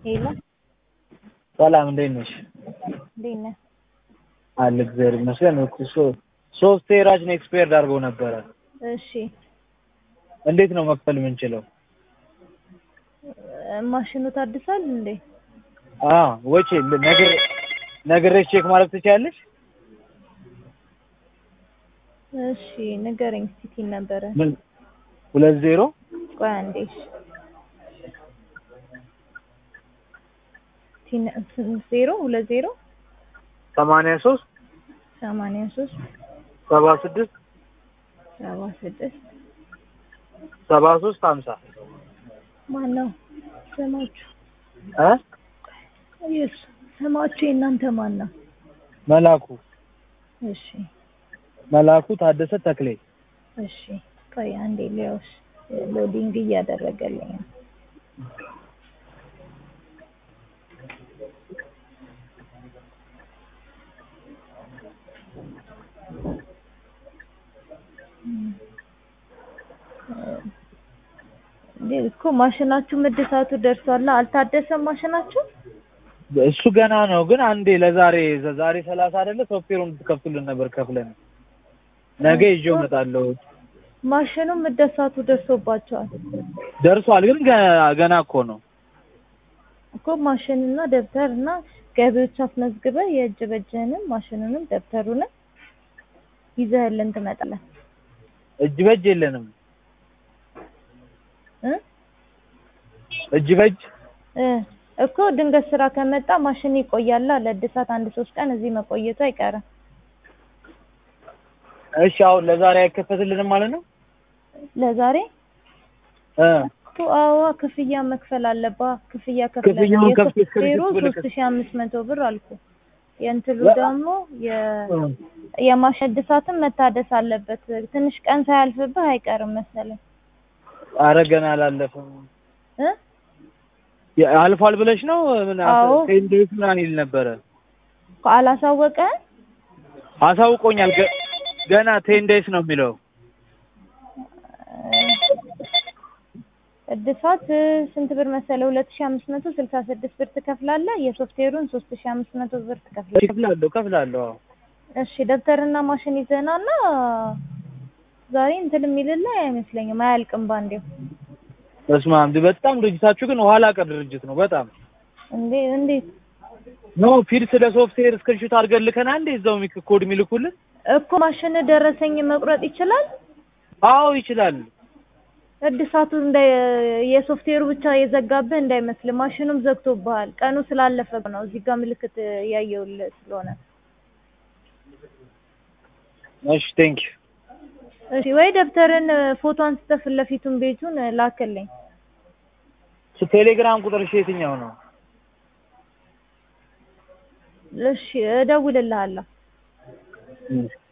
ሄሎ ሰላም እንዴት ነሽ? እንዴት ነህ? አለ እግዚአብሔር ይመስገን። እኮ ሶ- ሶፍትዌራችን ኤክስፓየርድ አድርገው ነበረ። እሺ እንዴት ነው መክፈል የምንችለው? እ፣ ማሽኑ ታድሷል እንዴ? አ ወጪ ነገር ነግሬሽ ቼክ ማድረግ ትችያለሽ? እሺ ንገረኝ እስኪ ቲን ነበረ ምን ሁለት ዜሮ ቆይ አንዴ እሺ ቲን ስንት ዜሮ ሁለት ዜሮ ሰማንያ ሶስት ሰማንያ ሶስት ሰባ ስድስት ሰባ ስድስት ሰባ ሶስት ሀምሳ ማን ነው ስማችሁ? እ ኢየሱስ ስማችሁ የእናንተ ማን ነው? መላኩ እሺ መላኩ ታደሰ ተክሌ እሺ ቆይ አንዴ ሊያውስ ሎዲንግ እያደረገልኝ ነው። እንዴ እኮ ማሽናችሁ ምድሳቱ ደርሷል። አልታደሰም ማሽናችሁ? እሱ ገና ነው ግን አንዴ ለዛሬ ዛሬ ሰላሳ አይደለ ሶፍትዌሩን እንድትከፍቱልን ነበር ከፍለን ነገ ይዤው እመጣለሁ። ማሽኑ ምደሳቱ ደርሶባቸዋል ደርሷል ግን ገ- ገና እኮ ነው። እኮ ማሽንና ደብተር እና ገቢዎች አስመዝግበህ የእጅ በእጅህንም ማሽኑንም ደብተሩንም ይዘህልን ትመጣለህ እጅ በእጅ የለንም። እ እጅ በእጅ እ እኮ ድንገት ስራ ከመጣ ማሽን ይቆያል ለእድሳት አንድ ሶስት ቀን እዚህ መቆየቱ አይቀርም። እሺ አሁን ለዛሬ አይከፈትልንም ማለት ነው? ለዛሬ እ እኮ አዋ ክፍያ መክፈል አለባ ክፍያ ከፍለን ክፍያውን ከፍቼ የሶፍትዌሩ እስክሪብት ብልክ- ሶስት ሺ አምስት መቶ ብር አልኩ። የእንትሉ ያ- ደግሞ የ- የማሽን እድሳትም መታደስ አለበት። ትንሽ ቀን ሳያልፍብህ አይቀርም መሰለኝ አረ ገና አላለፈም። እ ያ- አልፏል ብለሽ ነው? ምን አዎ። ቴንዴስ ምናምን ይል ነበረ። እኮ አላሳወቀህም? አሳውቆኛል። ገ- ገና ቴን ዴይስ ነው የሚለው። እድሳት እ፣ ስንት ብር መሰለ? ሁለት ሺ አምስት መቶ ስልሳ ስድስት ብር ትከፍላለህ። የሶፍትዌሩን ሶስት ሺ አምስት መቶ ብር ትከፍላለህ። ከፍላለሁ ከፍላለሁ። አዎ። እሺ ደብተርና ማሽን ይዘናና ዛሬ እንትን የሚልልህ አይመስለኝም። አያልቅም ባንዴው። በስመ አብ በጣም ድርጅታችሁ ግን ኋላ ቀር ድርጅት ነው በጣም እንዴ እንዴት ኖ ፊድ ስለ ሶፍትዌር ስክሪንሾት አድርገን ልከና እንዴ እዛው ሚክ- ኮድ የሚልኩልን እኮ ማሽን ደረሰኝ መቁረጥ ይችላል። አዎ ይችላል። እድሳቱ እንደ የሶፍትዌሩ ብቻ የዘጋብህ እንዳይመስል ማሽኑም ዘግቶብሃል። ቀኑ ስላለፈ ነው። እዚህ ጋር ምልክት ያየውልህ ስለሆነ እሺ ቴንክ ዩ እሺ ወይ ደብተርን ፎቶ አንስተህ ፊት ለፊቱን ቤቱን ላክልኝ። ቴሌግራም ቁጥርሽ የትኛው ነው? እሺ እደውልልሃለሁ። እሺ